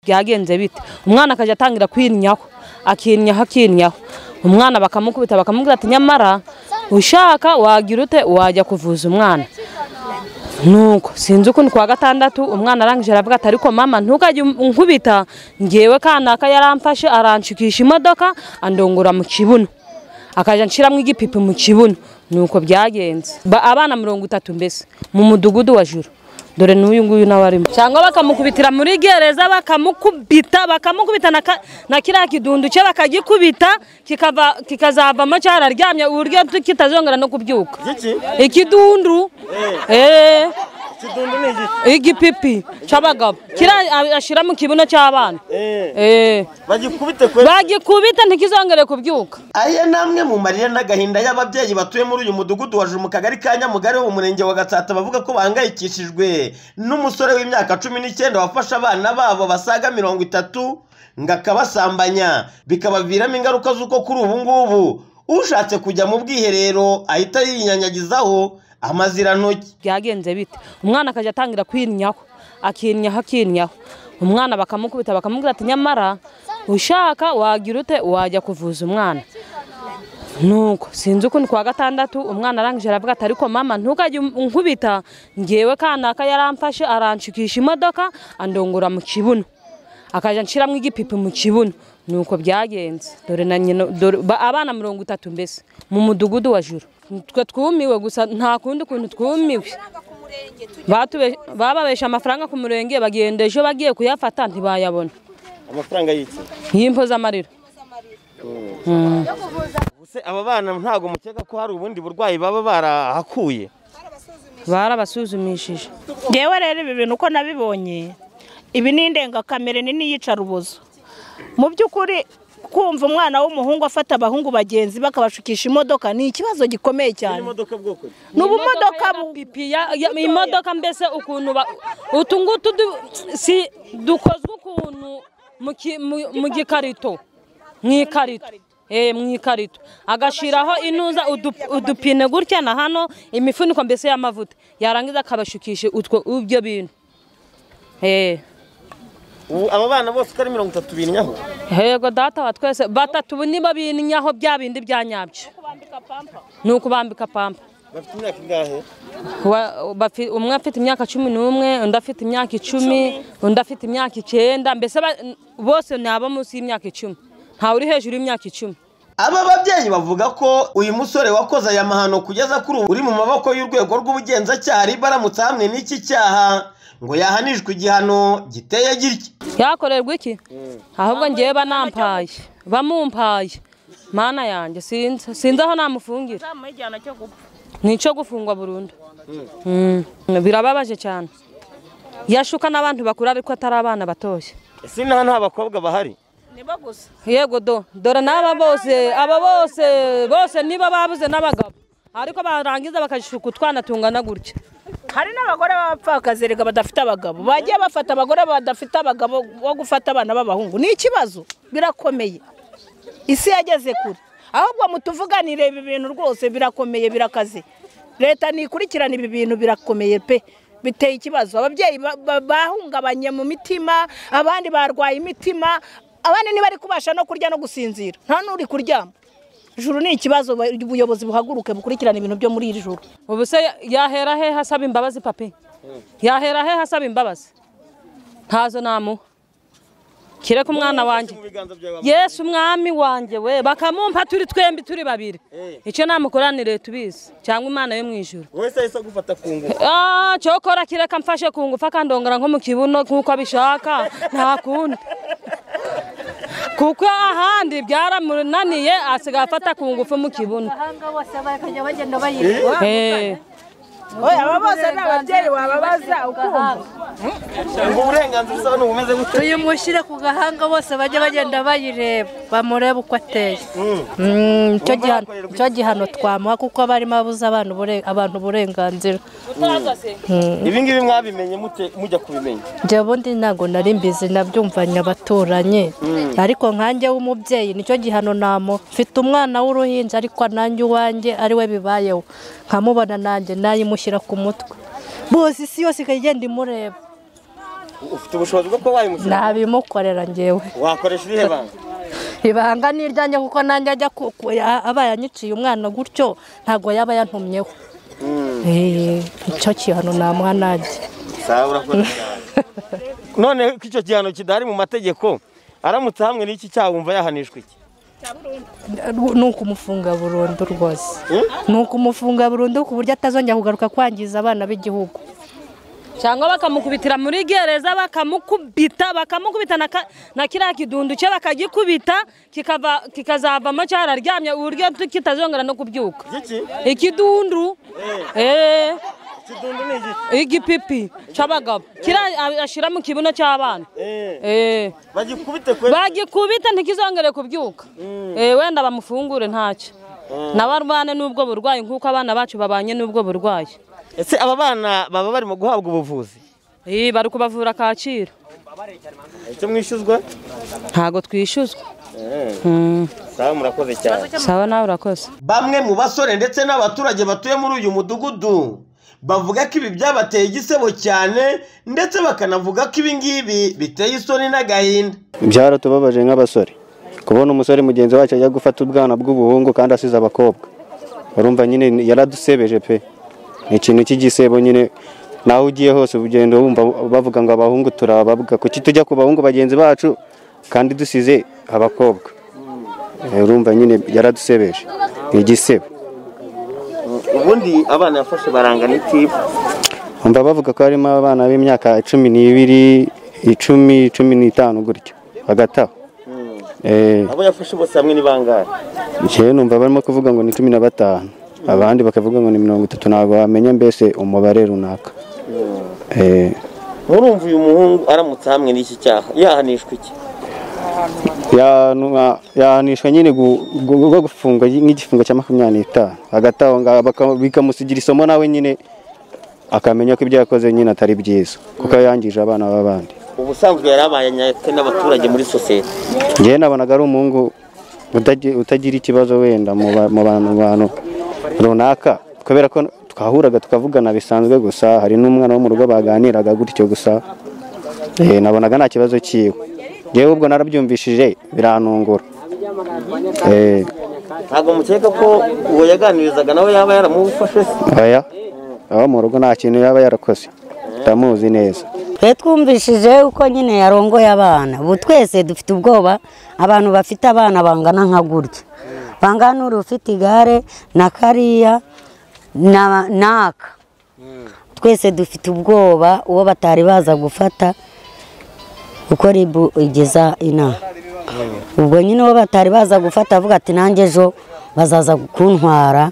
byagenze bite umwana akajya atangira kwinyaho akinyaho akinyaho umwana bakamukubita bakamubwira ati nyamara ushaka wagira ute wajya kuvuza umwana nuko sinzi ukuntu kwa gatandatu umwana arangije aravuga ati ariko mama ntukajye unkubita ngewe kanaka yaramfashe aranshikisha imodoka andongora mu kibuno akajya nshyiramo igipipi mu kibuno nuko byagenze Ba- abana mirongo itatu mbese mu mudugudu wa juru dore n'uyu nguyu nawe arimo cyangwa bakamukubitira muri gereza bakamukubita bakamukubita na ka- na kiriya kidundu cye bakagikubita kikava kikazavamo cyararyamye uburyo kitazongera no kubyuka Iki? ikidundu eh Ikidundu ni igiki? igipipi cy'abagabo kiriya ashyira mu kibuno cy'abana Eh. eh Bagikubite kwe. bagikubita ntikizongere kubyuka Aya ni amwe mu marira n'agahinda y'ababyeyi batuye muri uyu mudugudu wa Juru mu kagari ka Nyamugari wo mu murenge wa Gatsata bavuga ko bahangayikishijwe n'umusore w'imyaka cumi n'icyenda wafashe abana babo basaga mirongo itatu ngo akabasambanya bikabaviramo ingaruka z'uko kuri ubu ngubu ushatse kujya mu bwiherero ahita yinyanyagizaho amazirantoki byagenze bite umwana akajya atangira kwinyaho akinyaho akinyaho umwana bakamukubita bakamubwira ati nyamara ushaka wagira ute wajya kuvuza umwana nuko sinzi ukuntu kwa gatandatu umwana arangije aravuga ati ariko mama ntukajye unkubita ngewe kanaka yaramfashe aranshikisha imodoka andongora mu kibuno akajya nshyiramo igipipi mu kibuno nuko byagenze dore na nyina dore ba- abana mirongo itatu mbese mu mudugudu wa juru twe twumiwe gusa nta kundi kuntu twumiwe Batube- bababesha amafaranga ku murenge bagenda ejo bagiye kuyafata ntibayabona amafaranga y'iki y'impozamarira Ubuse aba bana ntabwo mukeka ko hari ubundi burwayi baba barahakuye barabasuzumishije ngewe rero ibi bintu uko nabibonye ibi ni indengakamere ni n'iyicarubozo mu by'ukuri kumva umwana w'umuhungu afata abahungu bagenzi bakabashukisha imodoka ni ikibazo gikomeye cyane imodoka bwoko ki? ni ubumodoka bu- pipi ya- ya- imodoka mbese ukuntu ba- utu ngutu du- si dukozwe ukuntu mu ki- mu- mu gikarito mu ikarito Eh, mu ikarito agashyiraho inuza udu- udupine gutya na hano imifuniko mbese y'amavuta yarangiza akabashukisha utwo ibyo bintu Eh. ubu aba bana bose uko ari mirongo itatu binnyaho hego data wa twese batatu ubu nibo binyaho bya bindi bya nyabyo ni ukubambika pampa bafite imyaka ingahe Wa- bafi- umwe afite imyaka cumi n'umwe undi afite imyaka icumi undi afite imyaka icyenda mbese ba- bose ni abo munsi y'imyaka icumi ntawe uri hejuru y'imyaka icumi Aba babyeyi bavuga ko uyu musore wakoze aya mahano kugeza kuri ubu uri mu maboko y'urwego rw'ubugenzacyaha RIB aramutse ahamwe n'iki cyaha ngo yahanishwe igihano giteye gitya. yakorerwa iki ahubwo ngewe banampaye bamumpaye mana yanjye sinzi sinzi aho namufungira ni icyo gufungwa burundu Mm. birababaje cyane yashuka n'abantu bakuru ariko atari abana batoshye Ese nta nta bakobwa bahari? yego do dore n'aba bose aba bose bose niba babuze n'abagabo ariko barangiza bakajishuka utwana tungana gutya hari n'abagore b'abapfakazi reka badafite abagabo bagiye bafata abagore badafite abagabo bo gufata abana b'abahungu ni ikibazo birakomeye isi yageze kure ahubwo mutuvuganire ibi bintu rwose birakomeye birakaze leta ntikurikirana ibi bintu birakomeye pe biteye ikibazo ababyeyi ba- ba- bahungabanye mu mitima abandi barwaye imitima abandi ntibari kubasha no kurya no gusinzira nta n'uri kuryama juru ni ikibazo ubuyobozi buhaguruke bukurikirana ibintu byo muri iri joro ubu se yahera he hasaba imbabazi papi yahera he hasaba imbabazi ntazo namuha kireka umwana wanjye yesu umwami wanjye we bakamumpa turi twembi turi babiri icyo namukoranire tubizi cyangwe imana yo mu ijuru Wese ahise agufata ku ngufu. Ah, cyokora kireka mfashe ku ngufu akandongora nko mu kibuno nk'uko abishaka nta kundi kuko ahandi byaramunaniye asigaye afata ku ngufu mu kibuno abahanga bose bakajya bagenda bayireba Eh, oya aba bose ni ababyeyi wababaza ukumva Ngo uburenganzira usaba ubumeze gute? tuyimushyire ku gahanga bose bajye bagenda bayireba bamurebe uko ateye Mm, icyo gihano- icyo gihano twamuha kuko aba arimo abuza abantu ubure- abantu uburenganzira Ibi ngibi mwabimenye mute mujya kubimenya? njye ubundi ntabwo nari mbizi nabyumvanye abaturanyi ariko nkanjye w'umubyeyi nicyo gihano namuha mfite umwana w'uruhinja ariko nanjye uwanjye ari we bibayeho nkamubona nanjye nayimushyira ku mutwe bose isi yose ikajya igenda imureba ufite ubushobozi bwo kuba wayimushyira nabimukorera ngewe wakoresha irihe banga ibanga ni iryanjye kuko nanjye ajya ku- ku- ya- aba yanyiciye umwana gutyo ntabwo yaba yantumyeho Eh, nicyo kintu namuha nanjye sawa urakoze cyane none ko icyo gihano kidahari mu mategeko aramutse hamwe n'iki cyaha wumva yahanishwa iki ni ukumufunga burundu rwose ni ukumufunga burundu ku buryo atazongera kugaruka kwangiza abana b'igihugu cyangwa bakamukubitira muri gereza bakamukubita bakamukubita na ka- na kiriya kidundu cye bakagikubita kikava kikazavamo cyararyamye uburyo tu- kitazongera no kubyuka iki ikidundu eh, ikidundu ni iki igipipi cy'abagabo kiriya ashyira mu kibuno cy'abana Eh, Eh, bagikubite kwe bagikubita ntikizongere kubyuka Eh, wenda bamufungure ntacyo nawe arwane n'ubwo burwayi nk'uko abana bacu babanye n'ubwo burwayi ese aba bana baba barimo guhabwa ubuvuzi Eh, bari kubavura kacyiru icyo mwishyuzwa ntago twishyuzwa sawa murakoze cyane sawa nawe urakoze bamwe mu basore ndetse n'abaturage batuye muri uyu mudugudu bavuga ko ibi byabateye igisebo cyane ndetse bakanavuga ko ibi ngibi biteye isoni n'agahinda byaratubabaje nk'abasore kubona umusore mugenzi wacu ajya gufata ubwana bw'ubuhungu kandi asize abakobwa urumva nyine yaradusebeje pe ni ikintu cy'igisebo nyine naho ugiye hose ugenda wumva bavuga ngo abahungu turabavuga kuki tujya ku bahungu bagenzi bacu kandi dusize abakobwa Eh, urumva nyine yaradusebeje ni igisebo ubundi abana yafashe barangana iki Umva bavuga ko harimo abana b'imyaka cumi n'ibiri icumi cumi n'itanu gutyo hagati aho Eh, abo yafashe bose hamwe ni bangahe Njyewe numva barimo kuvuga ngo ni cumi na batanu abandi bakavuga ngo ni mirongo itatu ntabwo wamenya mbese umubare runaka Eh, murumva uyu muhungu aramutse hamwe n'iki cyaha yahanishwa iki yanu- yahanishwa nyine gu- gu- gu- gufungwa nk'igifungo cya makumyabiri n'itanu hagati aho ngaho baka- bikamusigira isomo nawe nyine akamenya ko ibyo yakoze nyine atari byiza kuko yangije abana b'abandi ubusanzwe yari abayanyatwe n'abaturage muri sosiyete njyewe nabonaga ari umuhungu utagi- utagira ikibazo wenda mu ba- mu bantu mu bantu runaka kubera ko twahuraga tukavugana bisanzwe gusa hari n'umwana wo mu rugo baganiraga gutyo gusa Eh, nabonaga nta kibazo cyiwe njyewe ubwo narabyumvishije biranungura Eh, ntabwo mukeka ko uwo yaganirizaga nawe yaba yaramufashe se oya abo mu rugo nta kintu yaba yarakoze tutamuzi neza twe twumvishije uko nyine yarongoye abana ubu twese dufite ubwoba abantu bafite abana bangana nka gutya bangana n'uri ufite igare na kariya na- n'aka twese dufite ubwoba uwo batari baza gufata kuko ribu igeza inama ubwo nyine uwo batari baza gufata avuga ati nanjye ejo bazaza kuntwara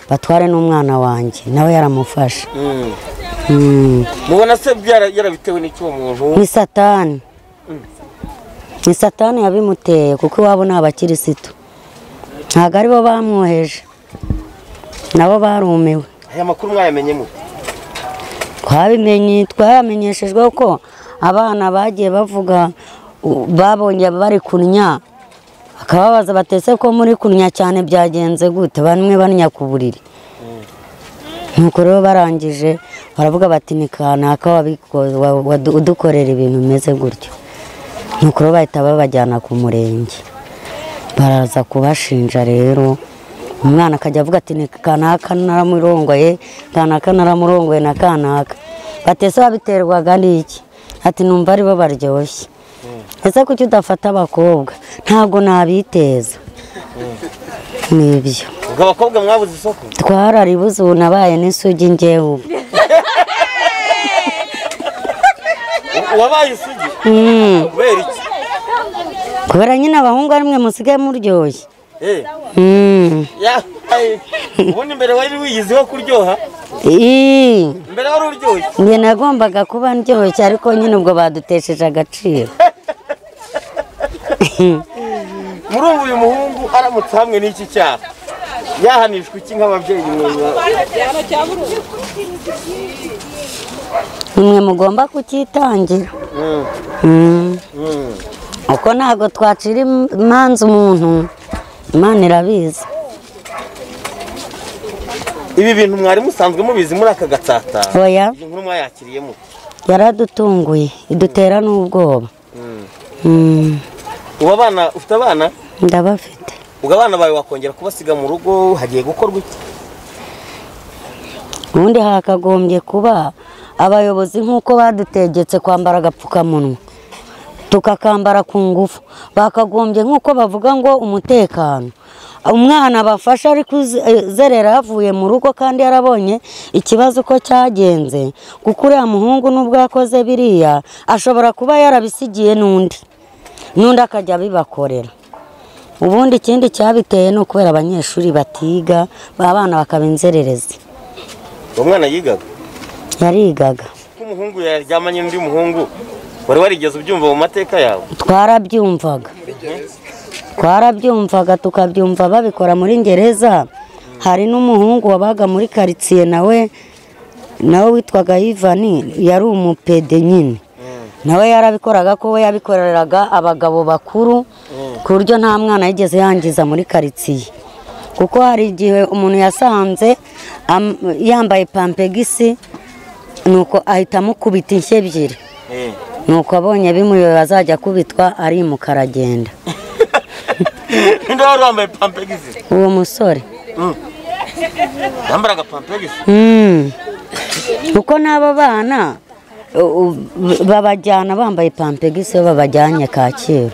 batware n'umwana wanjye nawe yaramufashe Mm. mubona se byara- yarabitewe n'iki uwo muntu ni satani ni satani yabimuteye kuko iwabo ni abakirisitu ntabwo aribo bamwoheje nabo barumiwe aya makuru mwayamenyemo twabimenye twayamenyeshejwe ko abana bagiye bavuga u- babonye bari kunnya bakababaza batese ko muri kunnya cyane byagenze gute bamwe bannya ku buriri nuko rero barangije baravuga bati ni kanaka wabiko- wa- wadu- udukorera ibintu bimeze gutyo nuko rero bahita babajyana ku murenge baraza kubashinja rero umwana akajya avuga ati ni kanaka naramurongoye kanaka naramurongoye na kanaka batese wabiterwaga n'iki ati numva aribo baryoshye ese kuki udafata abakobwa ntabwo nabiteza nibyo ubwo abakobwa mwabuze isoko twararibuze ubu nabaye n'isugi ngewe ubu wabaye isugi Mm. kubera iki kubera nyine abahungu ari mwe musigaye muryoshye Eh, Mm. ya- ay, ubundi mbere wari wiyiziho kuryoha Ii. mbere wari uryoshye njye nagombaga kuba ndyoshye ariko nyine ubwo badutesheje agaciro murumva uyu muhungu aramutse hamwe n'iki cyaha yahanishwa iki nk'ababyeyi mwumva nimwe mugomba kucyitangira Mm. uko ntabwo twacira im- imanza umuntu imana irabizi ibi bintu mwari musanzwe mubizi muri aka gatsata oya iyi nkuru mwayakiriyemo yaradutunguye idutera n'ubwoba Mm, ubu abana ufite abana ndabafite ubwo abana bawe wakongera kubasiga mu rugo hagiye gukorwa iki ubundi hakagombye kuba abayobozi nk'uko badutegetse kwambara agapfukamunwa tukakambara ku ngufu bakagombye nk'uko bavuga ngo umutekano umwana bafashe ari kuzerera yavuye mu rugo kandi yarabonye ikibazo uko cyagenze kuko uriya muhungu n'ubwo yakoze biriya ashobora kuba yarabisigiye n'undi n'undi akajya abibakorera ubundi ikindi cyabiteye ni ukubera abanyeshuri batiga abana bakaba inzererezi uwo mwana yigaga yarigaga ko umuhungu yaryamanye n'undi muhungu wari warigeze ubyumva mu mateka yawe twarabyumvaga twarabyumvaga tukabyumva babikora muri gereza hari n'umuhungu wabaga muri karitsiye nawe nawe witwaga yivani yari umupede nyine nawe yarabikoraga ko we yabikoreraga abagabo bakuru ku buryo nta mwana yigeze yangiza muri karitsiye kuko hari igihe umuntu yasanze am- yambaye pampegisi nuko ahita amukubita inshyi ebyiri nuko abonye bimuyobe azajya akubitwa arimuka aragenda ninde wari wambaye pampegisi uwo musore yambaraga pampegisi Mm. kuko n'abo bana u- u- babajyana bambaye pampegisi iyo babajyanye kacyiru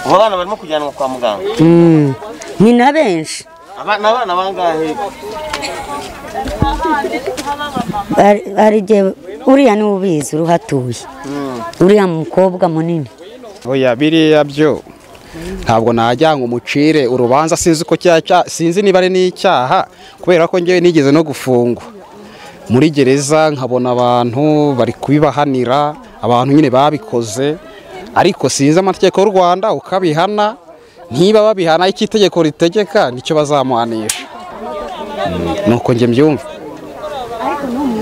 ubu abana barimo kujyanwa kwa muganga Mm. ni na benshi Aba- ni abana bangahe Hari- hari igihe uriya niwe ubizi uruhatuye uriya mukobwa munini oya biriya byo ntabwo najya ngo umucire urubanza sinzi uko cya- cya- sinzi niba ari n'icyaha kubera ko ngewe nigeze no gufungwa muri gereza nkabona abantu bari kubibahanira abantu nyine babikoze ariko sinzi amategeko y'u rwanda uko abihana niba babihana icyo itegeko ritegeka nicyo bazamuhanisha Mm, nuko njye mbyumva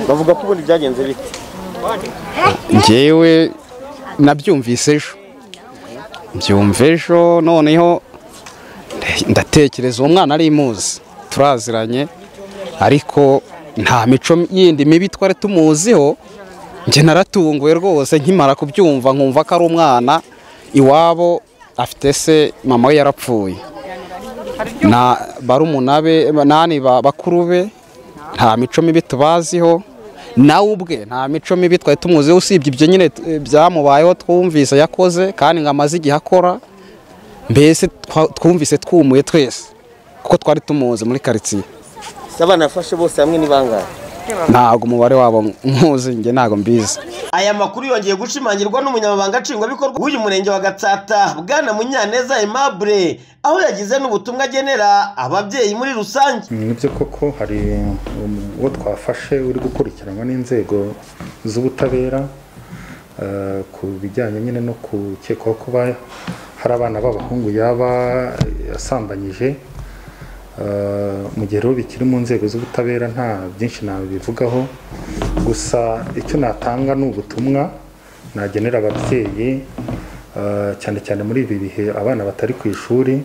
bavuga ko ubundi byagenze bite njyewe nabyumvise ejo mbyumva ejo noneho ndatekereza uwo mwana ari imuzi turaziranye ariko nta mico yindi mibi twari tumuziho njye naratunguwe rwose nkimara kubyumva nkumva ko ari umwana iwabo afite se mama we yarapfuye na barumuna be nani ba- bakuru be nta mico mibi tubaziho nawe ubwe nta mico mibi twari tumuziho usibye ibyo nyine eh, byamubayeho twumvise yakoze kandi ngo amaze igihe akora mbese twa- twumvise twumuye twese kuko twari tumuzi muri karitsiye se abana yafashe bose hamwe ni bangahe ntabwo umubare wabo nkuzi njye ntabwo mbizi aya makuru yongeye gushimangirwa n'umunyamabanga nshingwabikorwa w'uyu murenge wa gatsata bwana munyaneza aimable aho yagize n'ubutumwa agenera ababyeyi muri rusange nibyo koko hari uwo twafashe uri gukurikiranwa n'inzego z'ubutabera eh, ku bijyanye nyine no gukekwaho kuba hari abana b'abahungu yaba yasambanyije Eh, mu gihe rero bikiri mu nzego z'ubutabera nta byinshi nabivugaho gusa icyo natanga ni ubutumwa nagenera ababyeyi eh, cyane cyane muri ibi bihe abana batari ku ishuri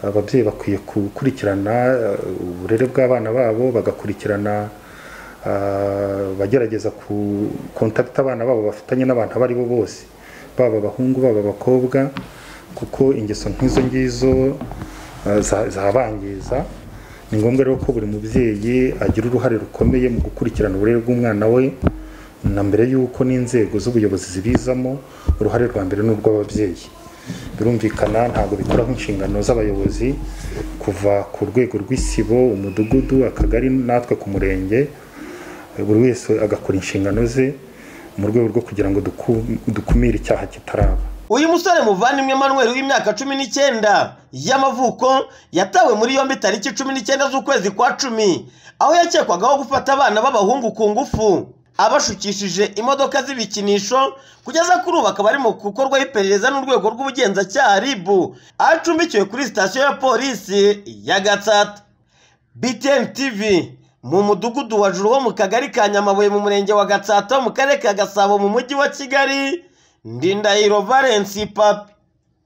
ababyeyi bakwiye gukurikirana eh, uburere bw'abana babo bagakurikirana ah, bagerageza ku kontakiti abana babo bafitanye n'abantu abo ari bo bose baba abahungu baba abakobwa kuko ingeso nk'izo ngizo ah, za- zabangiza ni ngombwa rero ko buri mubyeyi agira uruhare rukomeye mu gukurikirana uburere bw'umwana we na mbere y'uko n'inzego z'ubuyobozi zibizamo uruhare rwa mbere ni urw'ababyeyi birumvikana ntabwo bikora nk'inshingano z'abayobozi kuva ku rwego rw'isibo umudugudu akagari natwe ku murenge buri wese agakora inshingano ze mu rwego rwo kugira ngo duku- dukumire icyaha kitaraba uyu musore muvandimwe manuel w'imyaka cumi n'icyenda y'amavuko yatawe muri yombi tariki cumi n'icyenda z'ukwezi kwa cumi aho yakekwagaho gufata abana b'abahungu ku ngufu abashukishije imodoka z'ibikinisho kugeza kuri ubu akaba ari mu gukorwaho iperereza n'urwego rw'ubugenzacyaha rib acumbikiwe kuri sitasiyo ya polisi ya gatsata btn tv mu mudugudu wa juru wo mu kagari ka nyamabuye mu murenge wa gatsata mu karere ka gasabo mu mujyi wa kigali ndindahiro valens papi